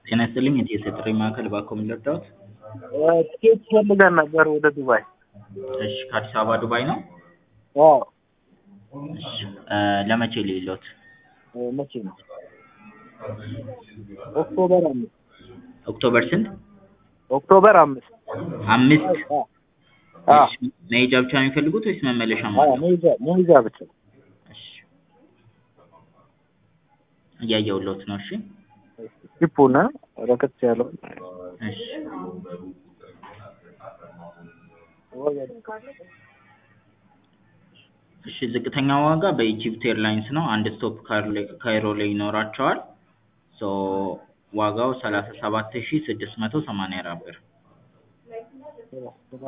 ጤና ይስጥልኝ የኢትዮ ጥሪ ማዕከል እባክዎ ምን ልርዳዎት? ትኬት ፈልገን ነበር ወደ ዱባይ። እሺ ከአዲስ አበባ ዱባይ ነው? አዎ እሺ ለመቼ ልይልዎት? መቼ ነው? ኦክቶበር አምስት ኦክቶበር ስንት? ኦክቶበር አምስት አምስት አዎ እሺ መሄጃ ብቻ ነው የሚፈልጉት ወይስ መመለሻም አዎ አለው? መሄጃ መሄጃ ብቻ እሺ እያየሁልዎት ነው እሺ ቲፑን ረከት ያለው እሺ እሺ ዝቅተኛ ዋጋ በኢጂፕት ኤርላይንስ ነው አንድ ስቶፕ ካይሮ ላይ ይኖራቸዋል ሶ ዋጋው ሰላሳ ሰባት ሺህ ስድስት መቶ ሰማንያ አራት ብር